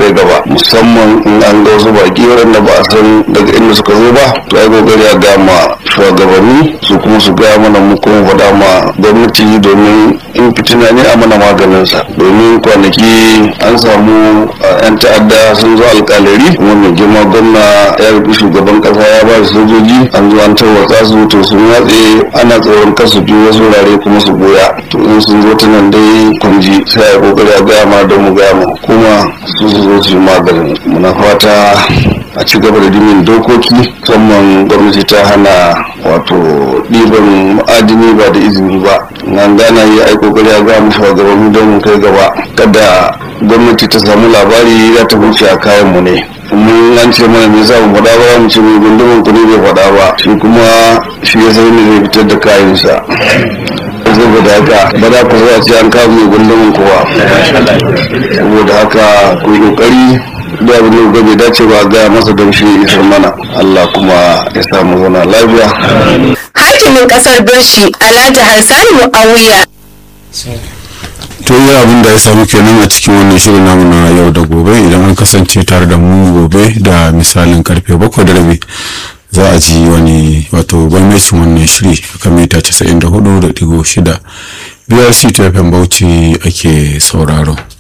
kai gaba musamman in an ga wasu baki waɗanda ba a san daga inda suka zo ba to ai kokari a gama shugabanni su kuma su gaya mana mu kuma faɗa ma gwamnati domin in fitina ne a mana maganinsa domin kwanaki an samu yan ta'adda sun zo alkalari kuma mai girma gwamna ya rufe shugaban kasa ya ba da sojoji an zo an tarwatsa su to sun watse ana tsoron kasu biyu wasu wurare kuma su goya to in sun zo ta nan dai kunji sai a kokari a gaya ma don mu gaya ma kuma su su zo su yi maganin muna fata a ci gaba da dimin dokoki musamman gwamnati ta hana wato ɗiban ma'adini ba da izini ba nan gana yi ai kokari a gaya mu shugabanni don mu kai gaba kada gwamnati ta samu labari za ta wuce a kayan mu ne mun an ce mana me yasa mu faɗa ba mu ce mai gundumin ku ne bai faɗa ba shi kuma shi ya sai ne zai fitar da kayansa saboda haka ba za ku zuwa ce an kawo mai gundumin kowa saboda haka ku yi kokari da abin da bai dace ba gaya masa don shi isar mana Allah kuma ya samu zana lafiya hakimin kasar birshi alhaji harsani mu'awiya to yi abin da ya samu kenan a cikin wannan shirin namu na yau da gobe idan an kasance tare da mu gobe da misalin karfe bakwai da rabi za a ji wani wato gwamnatin wannan shiri kan mita 94.6 brc ta bauchi ake sauraro